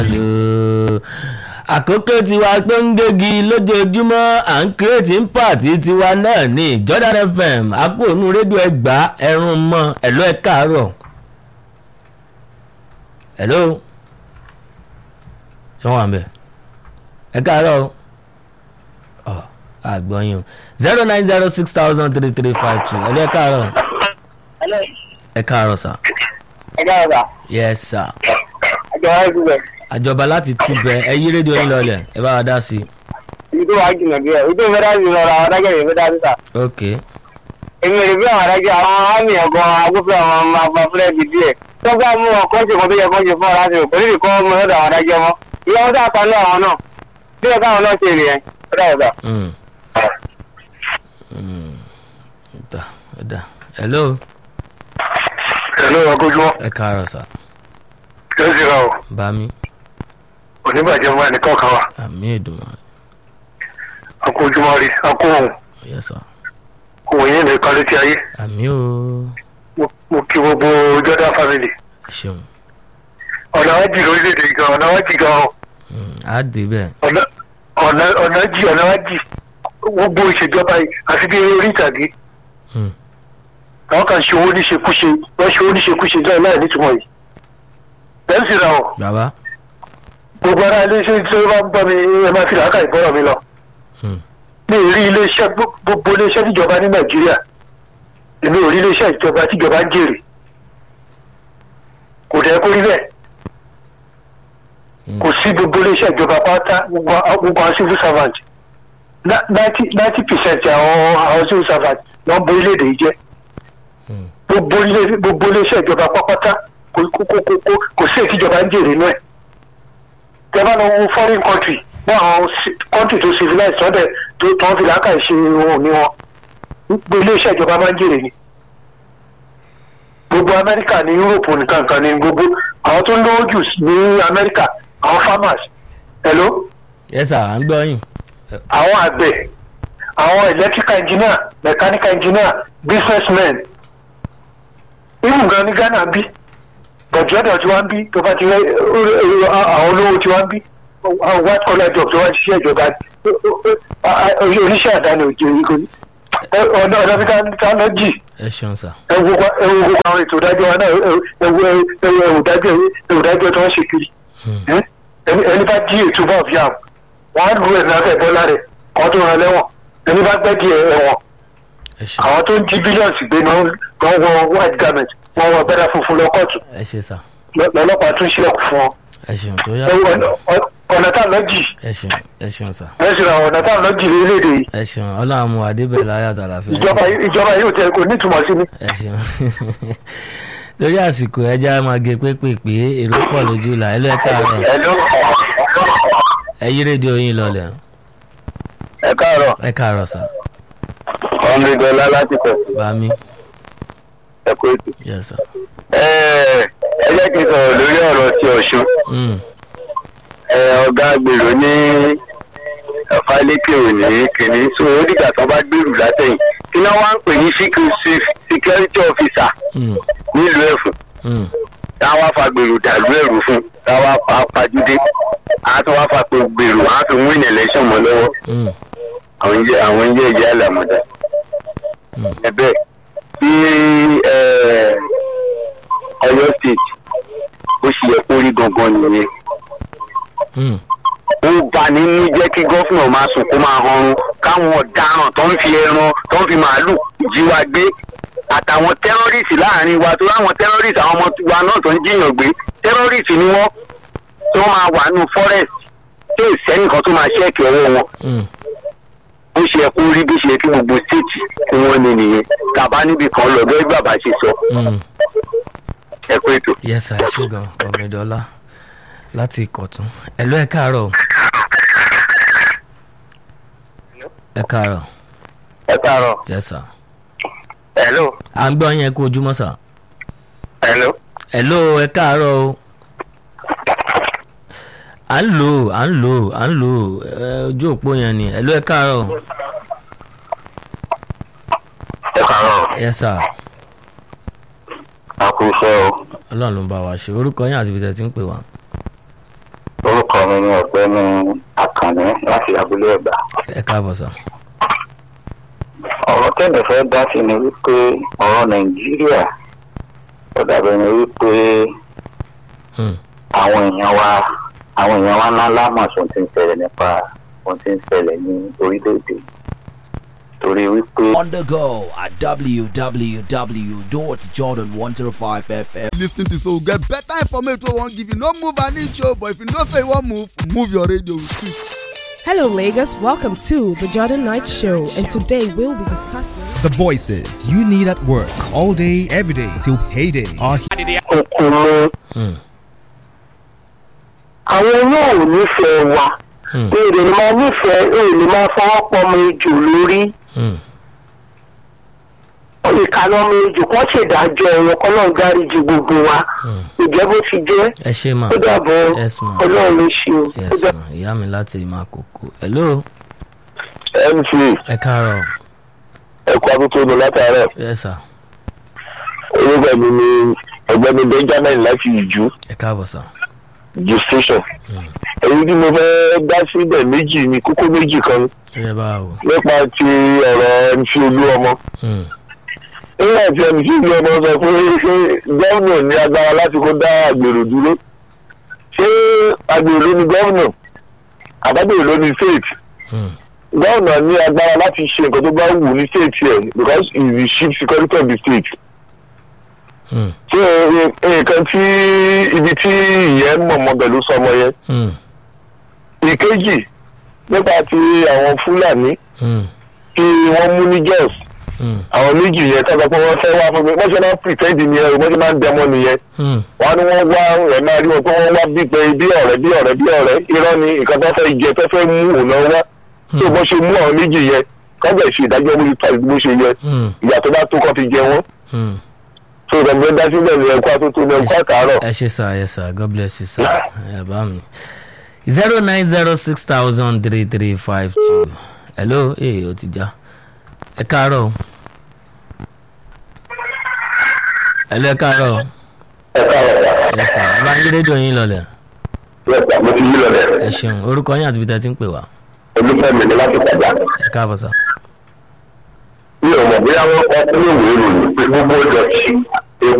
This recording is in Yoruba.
àkókò tiwa tó ń gégi lójoojúmọ́ à ń kírètì ń pàtì tiwa náà ní Jordan FM akóònù rédíò ẹgbà ẹrùn mọ́ ẹ̀lọ́ ẹ̀ káàárọ̀ ẹ̀lọ́ sọ́wọ́n àmì ẹ̀ káàárọ̀ ọ̀ àgbọ̀nyìn o zero nine zero six thousand three three five two ẹ̀lọ́ ẹ̀ káàárọ̀ Hello. ẹ̀ káàárọ̀ sà ẹ dáhùn yes sir àjọ wa ti bẹ̀. àjọba láti túbẹ̀ ẹ yí rédíò yín lọlẹ̀ ẹ bá wa dá sí i ibi tó wà á jìnnà díẹ̀ ibi tó fẹ́ dá sí lọ ra àwọn adájọ́ yìí fẹ́ dá sí ta. ok èmi ò rí bí àwọn adájọ́ àwọn àmì ọ̀gán agbófin àwọn máa gba fúlẹ̀ bí díẹ̀. tó bá mú wọn kọ́ńtì kan tó yẹ kọ́ńtì fún ọ láti rò pẹ̀lú ìkọ́ ọmọ lọ́dọ̀ àwọn adájọ́ mọ́. ìyá wọn dáa tanú àwọn náà bí ẹ káwọn náà ṣe rè yẹn ó dà ọ̀dà. Mm. Mm. Da, da. hello ẹ̀lú ọgójúmọ́ ẹ káàárọ̀ sà ẹ sì ra ọ bá mi oníbàjẹ́ mọ́ ẹnìkan kan wa àmì ìdùnnú akójúmọ́ rí akó òun yes sir òun yìí nìkan létí ayé àmì o Mo- mo kí gbogbo Jordan family ṣeun ọ̀nà wa jì lórílẹ̀‐èdè yìí gan ọ̀nà wa jì gan Mm, á dé bẹ́ẹ̀ ọ̀nà ọ̀nà ọ̀nà jì ọ̀nà wa jì gbogbo ìṣèjọba yìí àti bí orí ìtàgé Mm, àwọn kan ṣe owó níṣekúṣe wọ́n ṣe owó níṣekúṣe náà láì nítumọ̀ yìí lẹ́yìn sì ra ọ bàbá gbogbo ara iléeṣẹ́ tí wọ́n bá ń bọ́ mi ẹ máa fi làákà ìbọ́rọ̀ mi lọ Mm, mi ò rí iléeṣẹ́ gbó- gbogbo iléeṣẹ́ tíjọba ní nàìjíríà èmi ò rí iléeṣẹ́ ìjọba tíjọba ń jèrè kò dẹ́ kó rí bẹ́ẹ̀ Mm. kò sí gbogbo iléeṣẹ́ ìjọba pátá gbogbo àwọn gbogbo àwọn civil servant ninety percent àwọn àwọn civil servant ló ń bo orílẹ̀-èdè yìí jẹ́ Mm. gbogbo ilé- gbogbo iléeṣẹ́ ìjọba pápátá kò kò kò kò kò kò sí èyí tíjọba ń jèrè inú ẹ̀ tẹ́ bá lọ wo foreign country bọ́ àwọn ci- country tó civilize tọ́dẹ̀ tó tó ń fi làákàyè ṣe ohun ní wọn gbogbo iléeṣẹ́ ìjọba máa ń jèrè ni gbogbo amẹ́ríkà ní europe nìkan kan ní gbogbo àwọn tó ń lówó jù ní amẹ́ríkà àwọn farmers hello yes sir à ń gbọ́ yín àwọn àgbẹ̀ àwọn electrical engineer mechanical engineer businessmen even gan ní ghana bí bọ̀dúọ̀dọ̀ tí wọ́n ń bí tó bá ti rẹ́ àwọn olówó tí wọ́n ń bí àwọn white collar job tó wá ń ṣiṣẹ́ ìjọba oníṣẹ́ àdáni òjò ìgò ọ̀nà ọ̀nà bí ká lọ jì ẹ ṣeun sà ẹwù gbogbo àwọn ètò ìdájọ́ wa náà ẹwù ẹwù ìdájọ́ ẹwù ìdájọ́ tó ń ṣe kiri Mm, ẹ? ẹni ẹni bá jí ètò bọ́ọ̀ fi hàn wọ́n á lu ẹ̀ lábẹ́ bọ́lá rẹ̀ kọ́ tó rán lẹ́wọ̀n ẹni bá gbẹ́ di ẹ̀wọ̀n ẹ ṣeun àwọn tó ń jí bílíọ̀nù gbé náà wọ́n wọ white garment wọ́n wọ abẹ́rẹ́ funfun lọ kóòtù ẹ ṣe sà lọ́lọ́pàá tún ṣílẹ̀kùn fún wọn. ẹ ṣeun tó yá Ẹ wo ọ̀nà- ọ- ọ̀nà tá à ń lọ jì ẹ ṣeun ẹ ṣeun sà lẹ́sìn àwọn ọ̀nà tá à ń lọ jì lórílẹ̀‐èdè yìí ẹ ṣeun ọlọ́run mú adébẹ̀ láyà tàlàfẹ́ ìjọba ìjọba yóò tẹ kò nítumọ̀ sí mi. ẹ ṣeun lórí àsìkò ẹja máa gé pépèpé èrò pọ̀ lójú là ẹ lọ ẹ káàárọ̀ Hello. ẹ yí rédíò yín lọlẹ̀ ẹ káàárọ̀ ẹ káàárọ̀ sà ọ̀nrẹ́dọ̀lá láti tẹ̀ bá mi ẹ kó ètò. yes sir. ẹ jẹ́ kí n sọ̀rọ̀ lórí ọ̀rọ̀ ti ọ̀ṣun Mm, ẹ, ọ̀gá gbèrò ní ọ̀fálékè òní kìíní so ó dìgbà tó bá gbèrú látẹ̀yìn kí náà wá ń pè ní secret- security officer mm, nílùú ẹ̀fún mm. táwa fa gbèrò dàlú ẹ̀rù fún táwa pa pàjúdé á tún wá fa pé gbèrò á fi win election mọ́ lọ́wọ́ Mm, àwọn ń jẹ́ àwọn ń jẹ́ ìyá àlàmọ́dá Mm. ẹ̀bẹ̀ bí ẹ, Ọ̀yọ́ state ó ṣe yẹ kó rí gangan nìyẹn mm. ó bà nínú jẹ́ kí gọ́fìnà máa sùn kó máa hanrun káwọn ọ̀daràn tó ń fi ẹran tó ń fi màálù jí wa gbé àtàwọn tẹ́rọ́rìsì láàrin wa tó láwọn tẹ́rọ́rìsì àwọn ọmọ wa náà tó ń jiyàn gbé tẹ́rọ́rìsì ni wọ́n tó máa wà nù forest tó ìsẹ́nìkan tó máa ṣẹ́ẹ̀kì ọwọ́ wọn Mm. bó ṣe yẹ kó rí bí ṣe yẹ kí gbogbo stéètì kí wọ́n ní nìyẹn tàbá níbi kan lọ bẹ́ẹ̀ bàbá ṣe sọ Mm. ẹ kú ètò. yes sir ẹ ṣe gan ọ̀gbẹ̀dọ́lá láti ìkọ̀tún ẹ lọ ẹ káàárọ̀ ẹ káàárọ̀ ẹ káàárọ̀ yes sir. hello à ń gbọ́ yín ẹ kú ojúmọ́ sà. hello hello ẹ káàárọ̀ o. à ń lò ó à ń lò ó à ń lò ó ẹ, ojú òpó yẹn ni hello ẹ káàárọ̀ ẹ káàárọ̀ yes sir. a kú iṣẹ́ o ọlọ́run ló ń bá wa ṣe orúkọ yín àti ibi tẹ́ ti ń pè wá. mi ni ọ̀gbẹ́ni àkànní láti abúlé ẹ̀gbá. ẹ káàbọ̀ sà. ọ̀rọ̀ tẹ́lẹ̀ fẹ́ dá sí ni wípé ọ̀rọ̀ nàìjíríà ó dàbẹ̀ ni wípé Hmm. àwọn èèyàn wa àwọn èèyàn wa ńlá lámọ̀ sóhun tí ń ṣẹlẹ̀ nípa ohun tí ń ṣẹlẹ̀ ní orílẹ̀-èdè torí wípé On the go at www.jordan105fm. lis ten to so get better information wey wan give you no move an inch o but if you know say you wan move move your radio with it. Hello, Lagos. Welcome to the Jordan Knight Show, and today we'll be discussing. The voices you need at work all day, every day till payday are here. kòkòrò Hmm. àwọn náà ò nífẹ̀ẹ́ wa Hmm. èrè ni máa nífẹ̀ẹ́ èrè ni máa fọwọ́ pọ̀ ọmọ ejò lórí Hmm. ìkànnì ọmọ ejò kan ṣèdájọ́ ẹ̀wọ̀n kan náà gáríjì gbogbo wa Hmm. ìjẹ́ bó ti jẹ́ ẹ ṣe mà ó dàbọ̀ Yes, ma'am. ọlọ́run ló ṣe o. ó yes dà- mà ìyá mi láti máa kókó hello mc ẹ káàárọ̀ ẹ̀kọ́ akókòrò látàárọ̀ yes sà orúkọ mi ni ọ̀gbẹ́ni benjamin láti ìjú ẹ káàbọ̀ sà. ìjú station èyí tí mo fẹ́ dá síbẹ̀ méjì ni kókó méjì kan ẹ bá wò. nípa ti ọ̀rọ̀ mc olú ọmọ Hmm. nígbà tí mc olú ọmọ sọ pé ṣé gómìnà ní agbára láti kó dá àgbèrò dúró ṣé àgbèrò ló ní gómìnà àbábèrè ló ní state Hmm. gómìnà ní agbára láti ṣe nǹkan tó bá wù ní state yẹn because he is the chief security of the state Hmm. ṣé nǹkan tí ibi tí ìyẹn mọ̀mọ́ pẹ̀lú sọmọ yẹn Hmm. ìkejì nípa ti àwọn fúlàní Hmm. tí wọ́n mú ní jos Hmm. àwọn méjì yẹn tọ́ka pé wọ́n fẹ́ wá fún mi wọ́n ṣe máa ń pretend nìyẹn o wọ́n ṣe máa ń dẹmọ nìyẹn Hmm. wọ́n á ní wọ́n wá ẹ̀ máa rí wọn pé wọ́n wá bí pé bí ọ̀rẹ́ bí ọ̀rẹ́ bí ọ̀rẹ́ irọ́ ni nǹkan tó fẹ́ jẹ tó fẹ́ mú òun náà wá tó bọ́ ṣe mú àwọn méjì yẹn kọ́bẹ̀ ṣe ìdájọ́ bó ṣe tó àti bó ṣe yẹ Hmm. ìyà tó bá tó kọ́ fi jẹ wọ́n Hmm. tó ìdàgbẹ́ dá síbẹ̀ ní ẹ̀kọ́ àtúntò ní ẹ̀kọ́ àtàárọ̀. ẹ ṣe sà ẹ sà god bless you sà ẹ bá mi. zero nine zero six thousand three three five two hello ee o ti já ẹ káàárọ̀ o. hello ẹ káàárọ̀ o. ẹ káàárọ̀ ẹ sà ẹ bá ń gbé rédíò yín lọlẹ̀ sà mo ti yí lọ ẹ rẹ̀ ṣeun orúkọ yín àti ibi tẹ́ ti ń pè wá olùfẹ́ mi ni láti padà ẹ káàbọ̀ sà. mi ò mọ̀ bóyá wọ́n kọ́ sínú ìwé ìròyìn pé gbogbo ìdọ̀tí